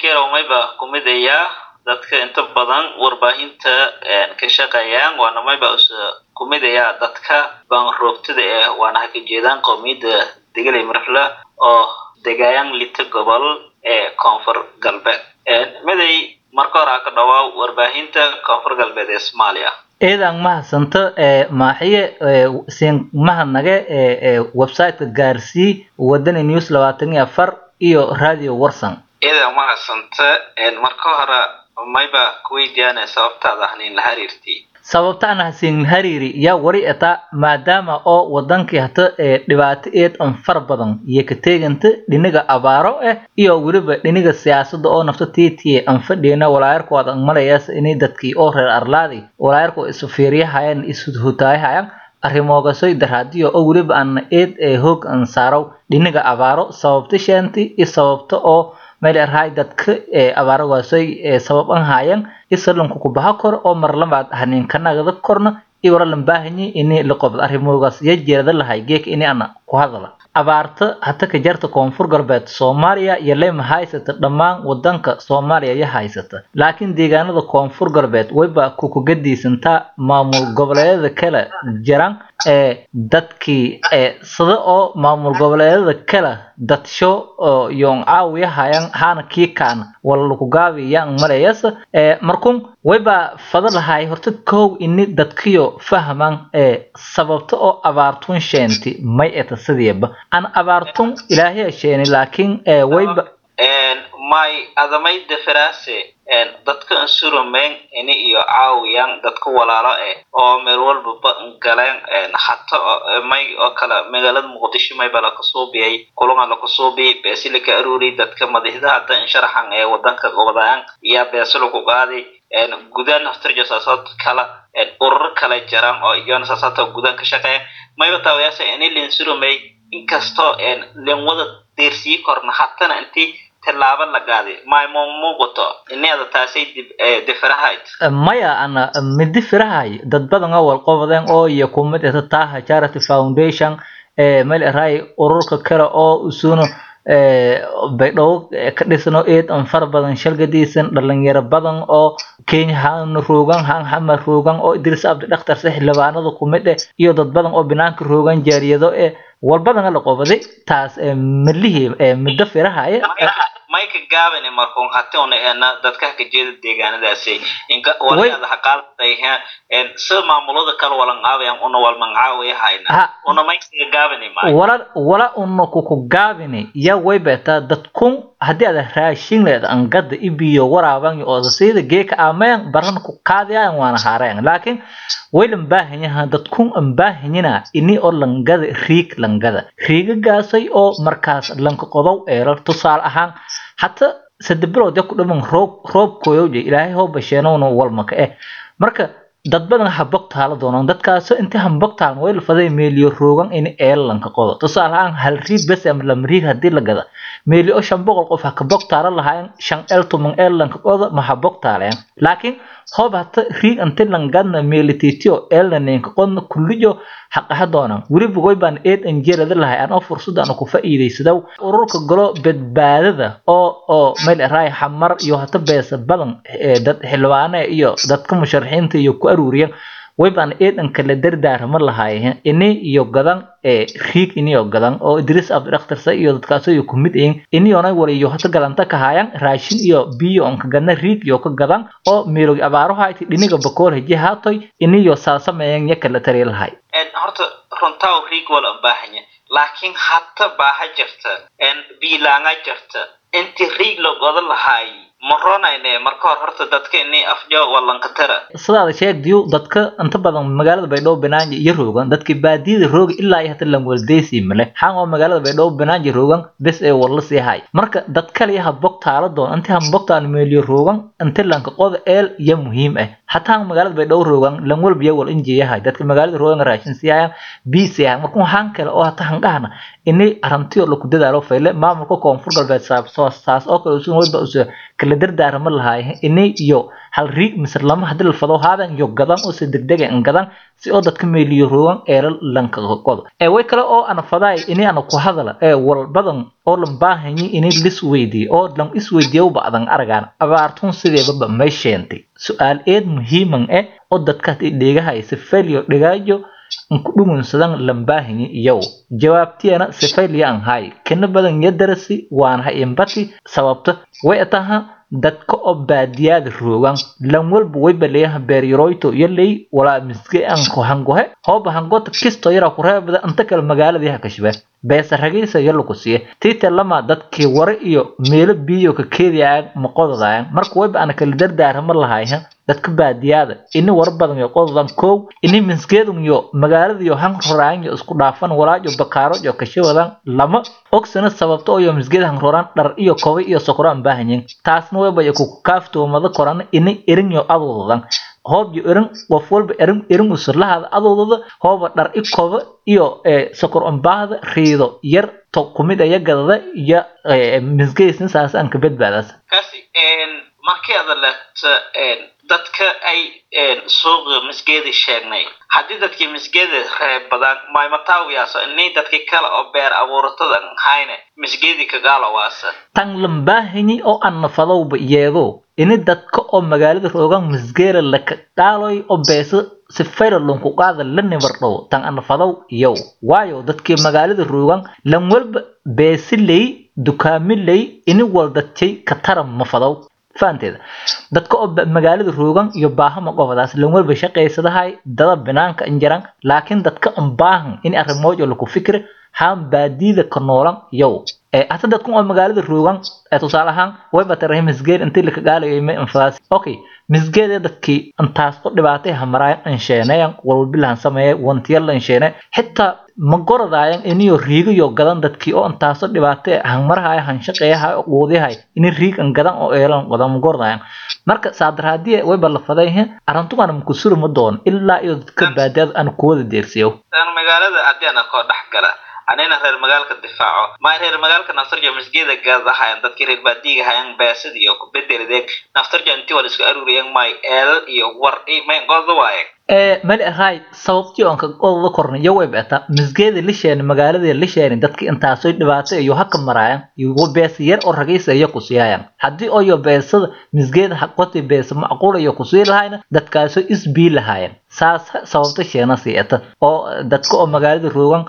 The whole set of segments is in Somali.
bashiir mayba kumid ayaa dadka inta badan warbaahinta ka shaqeeyaan waana mayba kumid ayaa dadka baanroogtada eh waana haka jeedaan qowmiyadda degalay marfla oo degayaan lita gobol ee koonfur galbeed miday marka hore ha ka dhawaa warbaahinta koonfur galbeed ee soomaaliya eedan mahadsanto ee maaxiye siin mahadnage ee websiteka gaarsii wadani news labaatan iyo afar iyo radio warsan eedan mahadsanta marka hore mayba kuweydiyaana sababtaada ahnin la xiriirtay sababta aan hasiin hariiri yaa wari eta maadaama oo wadankii hata ee dhibaato eed an far badan iyo ka teeganta dhiniga abaaro ah iyo weliba dhiniga siyaasadda oo nafta tiitiye aan fadhiyana walaayarkood an malayaas inay dadkii oo reer arlaadi walaayarko isu fiiriyahayaan isu hutaayahayaan arrimoogasoy daraadiyo oo weliba aan eed ee hoog an saarow dhiniga abaaro sababta sheenti iyo sababta oo meel erhay dadka ee abaaragaasoy ee sabab an haayaan isalanku ku baha kor oo mar labaad hanin kanagada korna iyo wara lambaahanyi ini la qobdo arrimoogaas ya jeerada lahay geeka ini ana ku hadala abaarta hata ka jarta koonfur galbeed soomaaliya iyo lema haysata dhammaan wadanka soomaaliya ya haysata laakiin deegaanada koonfur galbeed wayba kukugadiisantaa maamul goboleedyada kale jiran ee dadkii ee sida oo maamul goboleedyada kale dadsho oo yoon caawiyahayan hana kii kaana wala lakugaabi yan malayasa ee markun wayba fada lahay horta kow ini dadkiyo fahman ee sababta oo abaartun sheenti may eta sidiiba an abaartun ilaahay sheeni laakiin ee wayba may adamay deferaase dadka insurumeen ini iyo caawiyaan dadka walaalo eh oo meel walbaba galeen hata may oo kale magaalada muqdisho mayba lakasuubiyay kulunga lakasuubiyay beesi laka aruuriyay dadka madaxda hadda insharaxan ee wadanka gobodayaan iyo beesi laku qaaday gudaha naftirjo saasaad kala ururo kale jiraan oo iyona saasaata gudaha ka shaqeeya mayba taawayaasa ini linsurumey inkastoo len wada deersii korna hatana intii tilaabo la qaaday maymo muuqato ineeda taasay difirahayd maya ana midi firahay dad badan oo walqobadeen oo iyo kumid eta taha charity foundation ee meel eray ururka kale oo usuno baydhabo ka dhisno eed an far badan shalgadiisan dhalinyaro badan oo kenya han roogan han hama roogan oo idris abdi dhakhtar se xildhibaanada kumid eh iyo dad badan oo banaanka roogan jaariyado ee walbadana la qobaday taas midlihii middo firahaya mayka gaabani markuun hati una ena dadka ka jeeda deegaanadaasi inka walaada haqaaday sida maamulada kale walan aabayan una walman caawaya hayna una mayka gaabani maayo wala wala una kuku gaabini ya waybeta dadkun haddii aad raashin leed angada ibiyo waraaban ooda sida geeka aamayan baran ku qaadayan waana haarayan laakiin waylan baahanyaha dadkun an baahanyina ini oo langada riig langada riigagaasay oo markaas lanka qodow eeral tusaale ahaan hata sadabilood ya ku dhaman roob roobkooyowje ilaahay hoo basheenowna walmaka eh marka dad badan habog taala doonaan dadkaasoo inta hambog taalan way lafaday meeliyo roogan in eelanka qodo tusaale ahaan hal riig bes ama lama riig haddii la gada meeli oo shan boqol qof ha ka bog taala lahaayeen shan eel tuman eelanka qodo ma ha bog taaleen laakiin hoob hata riig inti langadna meeli tiitio eelna ninka qodna kullijo xaqaha doonaan weliba way baan eed anjeelada lahay aan oo fursadaan ku faa'iidaysadaw ururka golo badbaadada oo oo meel raay xamar iyo hata beesa badan dad xilwaane iyo dadka musharaxiinta iyo ku aruuriyan way baan eedan kala dardaarma lahaayeen ini iyo gadan ee riig iniyo gadan oo idris abdi dhakhtarsa iyo dadkaasoo iyo kumid ayin iniyona wala iyo hata galanta ka haayaan raashin iyo biyo on ka gadna riig iyo ka gadan oo meelogi abaaro hayti dhiniga bakool heji haatoy iniyo saasameeyan ya kala tari lahay horta runtaa riig wala baahanya laakiin hata baaha jirta biilaanga jirta inti riig la godo lahaay maronayne marka hor horta dadka ini afjo walankatara sidaada sheegdiyu dadka inta badan magaalada baydhabo banaanji iyo roogan dadki baadiyada rooga ilaa iyo hata langwaldeysi male xaan oo magaalada baydhabo banaanji roogan bes ee walla sii hay marka dad kale yaha bog taala doon inti han bogtaan meeliyo roogan inti lanka qoda eel iyo muhiim ah hataa magaalada baydhabo roogan langwal biyo wal injiyahay dadka magaalada roogan raashin sii hayaan biisi hayaan marka waxaan kale oo hata hangahana ini arrintiyo laku dadaalo fayle maamulka koonfur galbeed saas oo kale usun wayba usa kala dardaarama lahaay inay iyo hal riig mise lama hadii la fado haadan iyo gadan oo si degdeg ah gadan si oo dadka meeliyo roogan eela lanka qodo ee way kale oo ana faday inay ana ku hadala ee wal badan oo lan baahanyi inay lis weydiyo oo lan is weydiyo bacdan aragaan abaartun sideeba may sheentay su-aal eed muhiiman eh oo dadka dhegahay si failyo dhigaayo ku dhumunsadan lambaahanyi iyow jawaabtiyana sifayliya an hay kana badan yadarasi waan ha imbati sababta way taha dadka oo baadiyaada roogan lan walba wayba leeyaha beeryaroyto iyo ley walaa misge an ku hangohe hooba hangota kisto yara ku reebada inta kale magaaladii ha kashbe beesa ragaysa iyo lagu siiye tiite lama dadkii ware iyo meelo biyo ka keediyaan maqodadayan marka wayba ana kala dardaarama lahayha dadka baadiyaada ini war badan iyo qododan kow ini misgeedun iyo magaalada iyo han roraan iyo isku dhaafan walaajo bakaaro iyo kashawadan lama ogsana sababta oo iyo misgeed han roraan dhar iyo koba iyo sokoraan baahanyin taasna wayba iyo ku kaaftoomada koran ini irin iyo aduudadan hoob iyo irin qof walba irin irin usurlahaada adoodada hooba dhar i koba iyo sokor umbaahda riido yar to kumid aya gadada iyo misgeysna saas aan ka badbaadaas kasi markii aad leegto dadka ay suuqa misgeeda sheegnay haddii dadkii misgeeda reebadaan maymataawiyaasa inay dadkii kale oo beer abuuratada hayne misgeedii kagaalawaasa tan lambaahanyi oo aan nafadowba yeedo ini dadka oo magaalada roogan misgeera laka dhaaloy oo beesa si fayralonku qaada la nibardhow tan anafadow iyow waayo dadkii magaalada roogan lan walba beesiley dukaamiley ini waldadjay ka taran mafadow fahanteeda dadka oo magaalada roogan iyo baahama qofadaas lan walba shaqaysadahay dada binaanka injaran laakiin dadka an baahan in arrimoojo laku fikri haan baadida ka noolan yow hata dadkan oo magaalada roogan tusaale ahaan wayba tarahay misgeed intii laka gaalayo ma infadaas okay misgeede dadkii intaas oo dhibaatay hamaraayan ansheenayan walbilahan sameeyay wantiyal ansheene xitaa ma goradaayan iniyo riigayo gadan dadkii oo intaasoo dhibaatay hangmarahay hanshaqeeyahay oo quudiyahay ini riig an gadan oo eelan qadan ma goradaayan marka saadaraadiye wayba la faday arrintugan makusuri ma doon ilaa iyo dadka baadiyaad aan kuwada deersiyo magaalada haddii ana koo dhex gala anina reer magaalka difaaco ma reer magaalka naftarja misgeeda gaadahayan dadkii reer baadiga hayan beesad iyo kubedeladeen naftarja intii wala isku aruuriyan may eelal iyo war may goda waaye mali ahay sababtii oon ka odada kornay iyo way beeta misgeeda lisheeni magaaladii lisheeni dadkii intaasoy dhibaato iyo haka maraayan iyo beesa yar oo ragaysa iyo kusiyaayan haddii oo iyo beesada misgeeda haqoti beesa macquul iyo kusii lahayna dadkaasoo isbii lahaayeen saas sababta sheena sieta oo dadka oo magaalada roogan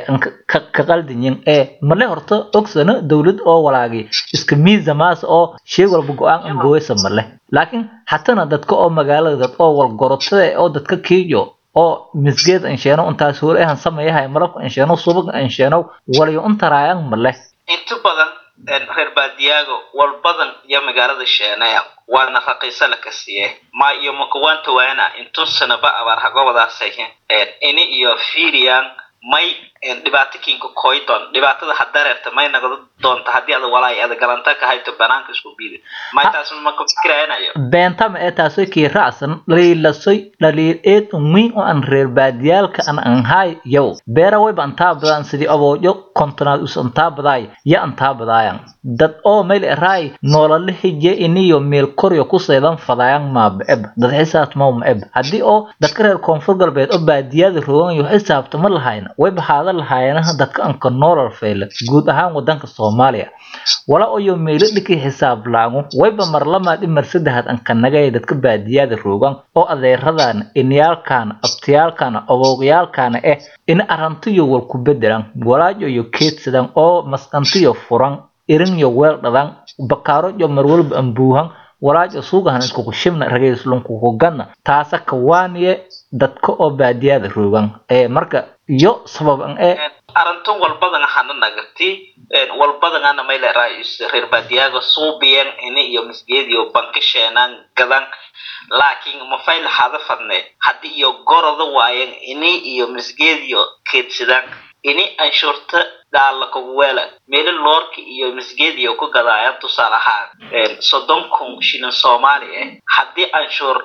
ka qaldinyin ee male horta ogsana dowlad oo walaagi iska miisa maas oo shay walba go-aan an gooysa male laakiin hatana dadka oo magaalada dad oo walgorotada oo dadka kiiyo oo misgeed ansheeno intaas hore ahan sameeyahay malabka ansheeno subag ansheeno walayo intaraayan male inta badan reer baadiyaaga wal badan iyo magaalada sheenaya waana raqiisa la kasiye ma iyo makuwanta waana intuu sanaba abaar hagobadaasay ini iyo fiiriyaan may dhibaato kinka koydon dhibaatada hadareerta may nagada doonta haddii ada walaay ada galanta ka hayto banaanka isku biidi may taas ma ku fikiraynayo beentama ee taasoo kii raacsan dhaliilasoy dhaliil eed umiin oo aan reer baadiyaalka an anhay yow beera wayba antaa badaan sidii aboojo kontonaad us antaa badaay ya antaa badaayan dad oo meel eraay noolala hije iniyo meel koryo ku seedan fadaayan maaba eb dad xisaabta mawma eb haddii oo dadka reer koonfur galbeed oo baadiyada roogan iyo xisaabta ma lahayna wayba haada lahaayanaha dadka anka noolal feyle guud ahaan wadanka soomaaliya wala oyo meelo dhiki xisaab laagu wayba marlamaad i mar saddexaad anka nagaya dadka baadiyada roogan oo adeeradan inyaalkaana abtiyaalkaana aboogyaalkaana eh in arantiyo wal ku bedelan walaajo iyo keedsadan oo masqantiyo furan irinyo weel dhadan bakaaro iyo marwalba ambuuhan walaajo suugahan iskuku shibna ragayslunkukuganna taasa kawaaniye dadka oo baadiyada roogan ee marka iyo sababan ee arintun walbadan hana nagati walbadangana mayle rais reer baadiyaaga suubiyan ini iyo misgeediyo banka sheenaan gadan laakiin mafayl hada fadne haddii iyo goroda waayan ini iyo misgeediyo keedsadaan ini anshuurta daala kugu weela meelo loorka iyo misgeediyo ku gadaayaan tusaale ahaan soddon kun shilin soomaali ah haddii anshuur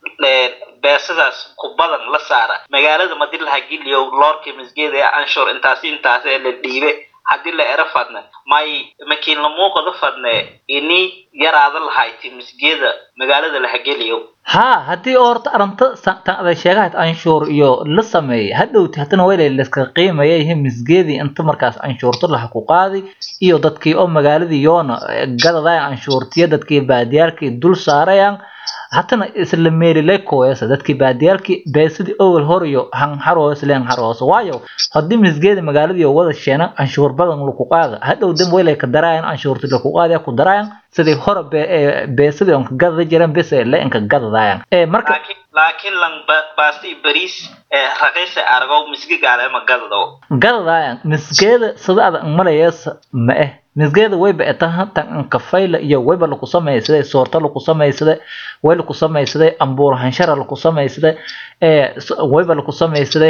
beesadaas ku badan la saara magaalada madii laha giliyo loorka misgeeda anshuur intaasi intaas ee la dhiibe haddii la ero fadne may makiin la muuqada fadne ini yaraada lahayti misgeeda magaalada la hageliyo haa haddii oo horta arrinta tan aday sheegahayd anshuur iyo la sameeyay hadhowti haddana waylay layska qiimaya yihiin misgeedii inta markaas anshuurta laha ku qaadi iyo dadkii oo magaaladii yoona gadadayan anshuurtiyo dadkii baadiyaalkii dul saarayaan hatana isla meelilay kooyasa dadkii baadiyaalkii beesidii owel hor iyo hanxaroos leen xaroos waayo haddii misgeeda magaaladii wada sheena anshuur badan lagu qaada hadhow dan waylay ka daraayan anshuurti lagu qaadaya ku daraayan sidii hore beesidii onka gadada jireen bes le inka gadadayan marka laakiin laakiin lan baasti bariis raqiisa argow misgi gaalema gadado gadadayan misgeeda sida ada malayasa ma eh misgeeda wayba etaha tan anka fayla iyo wayba laku samaysaday soorta laku samaysaday way laku samaysaday ambuur hanshara laku samaysaday wayba laku samaysaday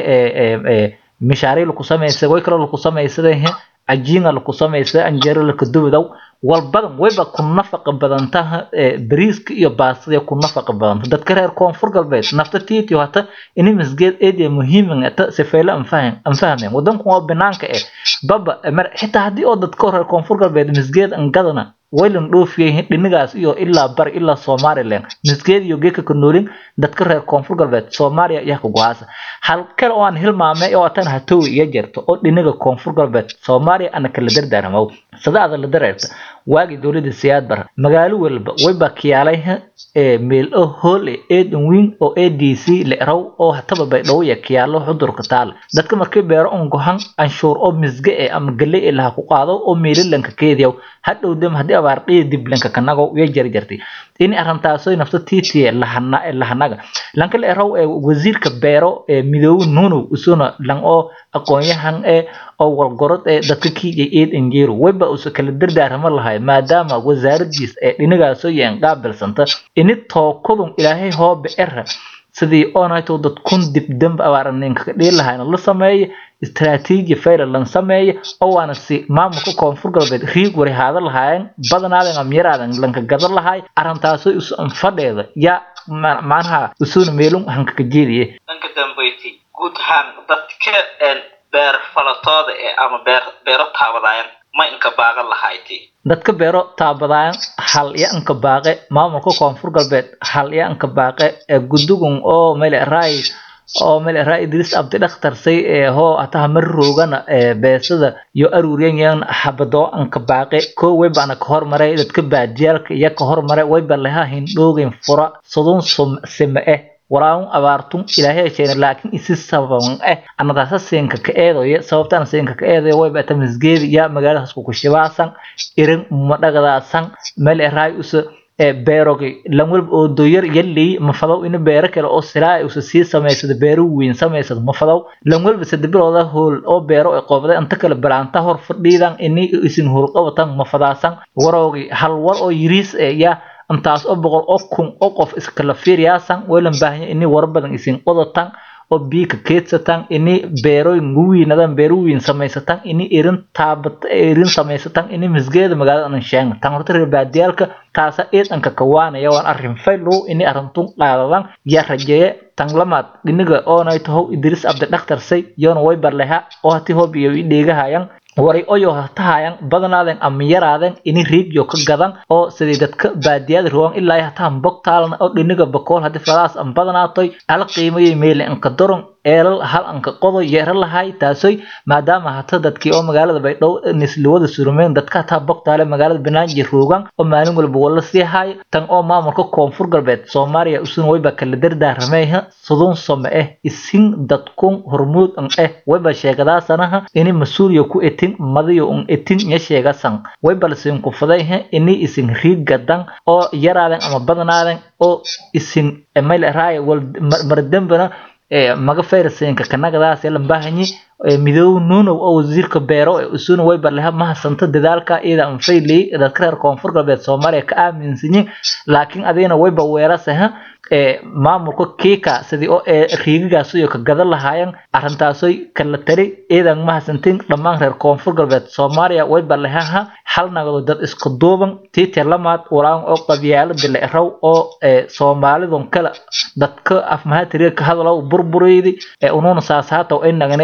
mishaari laku samaysaday way kaloo laku samaysaday cajiinga laku samaysaday anjeero laka dubidow walbadan wayba ku nafaqa badantaha bariiska iyo baastada ku nafaqa badanta dadka reer koonfur galbeed nafta tiitiyo hata ini misgeed eediya muhiiman ta sifaylo anfahan anfahmeen wadanku waa banaanka eh baba mar xitaa haddii oo dadka reer koonfur galbeed misgeed an gadana waylan dhoofiyay dhinigaas iyo ilaa bar ilaa somaliland misgeed iyo geeka ka noolin dadka reer koonfur galbeed soomaaliya iyo ka go-aasa hal kale oo aan hilmaamay oo atan hatowi iyo jirto oo dhiniga koonfur galbeed soomaaliya ana kala dardaarmow sadaada la dareerta waagii dowladda siyaad bar magaalo walba wayba kiyaalay meel oo hool e eedan weyn oo a d c la eraw oo hataba baydhabo iyo kiyaalo xudurka taal dadka markii beero un gohan anshuur oo misge e ama gale e laha ku qaado oo meelilanka keediyaw hadhow dem haddii abaar dhiya diblanka kanago iyo jarjartay ini arintaasoy nafta tiitiye lahana lahanaga lanka la eraw ee wasiirka beero ee midoobe nunow usuna lan oo aqoon-yahan ee oo walgorod ee dadka kiijay eed enjeero wayba usa kala dardaarama lahay maadaama wasaaradiis ee dhinagaasoo yeen qaabilsanta ini tookadun ilaahay hoobe era sidii oonayto dad kun dib damba abaaraninka ka dhihi lahayna la sameeyo istaraatiiji fayla lan sameeyo oo waana si maamulka koonfur galbeed riig wari haada lahaayeen badanaadan amyaraadan lanka gada lahaay arintaasoy usu anfadheeda yaa macnaha usuna meelun hankaka jeediye dhanka dambeyti guud ahaan dadka beer falatooda ee ama beer beero taabadayan ma inka baagan lahayti dadka beero taabadayan hal iyo anka baaqe maamulka koonfur galbeed hal iyo anka baaqe ee gudugun oo mele raay oo mele raay idris abdi dhakhtar say ee hoo ataha mar roogana ee beesada iyo aruuriyan yan habado anka baaqe ko wayba ana ka hormaray dadka baadiyaalka iyo ka hormaray wayba laha hindhoogin fura sodon sime eh walaun abaartun ilaahay sheena laakiin isi sababan eh anadaasa seenka ka eedoye sababtana seenka ka eedoye way bata misgeedi ya magaaladaas ku shibaasan irin madhagadaasan meel eraay usa beerogi lan walba oo doyar yalley mafadow ina beero kale oo silaa usa sii samaysada beero weyn samaysada mafadow lan walba sadabilooda hool oo beero ee qoobday inta kale balaanta hor fadhiidan ini isin howlqabatan mafadaasan waroogi hal war oo yiriis ee yaa intaas oo boqol oo kun oo qof iskala fiiriyaasan waylan baahanya ini war badan isin qodatan oo biika keedsatan ini beerooyin guwiinadan beero weyn samaysatan ini irin taabat irin samaysatan ini misgeeda magaalada anan sheegna tan horta reer baadiyaalka taasa eedanka kawaanaya waan arrin faylow ini arrintun qaadadan yaa rajeeye tan lamaad dhiniga oonay tahow idris abdi dhakhtar say yoona way barleha oo hati hob iyo i dheegahayan waray oyo hatahayan badanaaden ama yaraaden ini riigyo ka gadan oo sidii dadka baadiyada ruwan ilaa hatahan bogtaalna oo dhiniga bakool hadii fadaas an badanaatoy ala qiimayay meele anka doron eelal hal anka qodo yeera lahay taasoy maadaama hata dadkii oo magaalada baydhow nisliwada surumeen dadka hataa bogtaale magaalada banaaji roogan oo maalin walba wala sii haay tan oo maamulka koonfur galbeed soomaaliya usuna wayba kala dardaarameeha sudun some eh isin dadkun hormuud an eh wayba sheegadaasanaha ini mas-uuliya ku etin madayo un etin nya sheegasan wayba lasiin kufadayha ini isin riig gadan oo yaraaden ama badanaaden oo isin mayl raaya wal mardambana maga fayraseenka kanagadaas la baahanyi midoow nuunow oo wasiirka beero ee usuna way barleha mahasanta dadaalka iyada an fayley dadka reer koonfur galbeed soomaaliya ka aaminsanyin laakiin adigana wayba weerasaha maamulka kiika sidii oo riigagaas iyo ka gadan lahaayeen arintaasoy kala tari iidan mahasantin dhammaan reer koonfur galbeed soomaaliya way barlehaha hal nagado dad isku duuban tiite lamaad walaan oo qabyaalada la eraw oo soomaalidon kala dadka afmahatiriga ka hadalow burbureydi ee unuuna saasaata ay naganay qabyaalada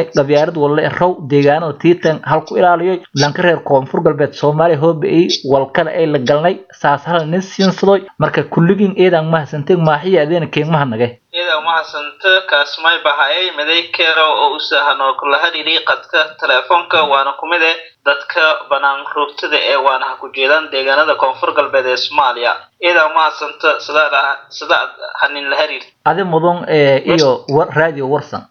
wasaarad walla raw deegaanada tiitan halku ilaaliyo lanka reer koonfur galbeed soomaaliya hooba-ay walkale ay la galnay saas hala nin siinsadoy marka kulligiin eedaan mahadsanteen maaxiya adeena keegmaha nagay iyada mahadsanto kaasmay bahayay maday keero oo u sahano kula hadhiri qadka teleefoonka waana ku mid eh dadka banaan roogtada ee waana ha ku jeedaan deegaanada koonfur galbeed ee soomaaliya iyada mahadsanto sidaad sidaad hanin la hariir adi mudan iyo radio warsan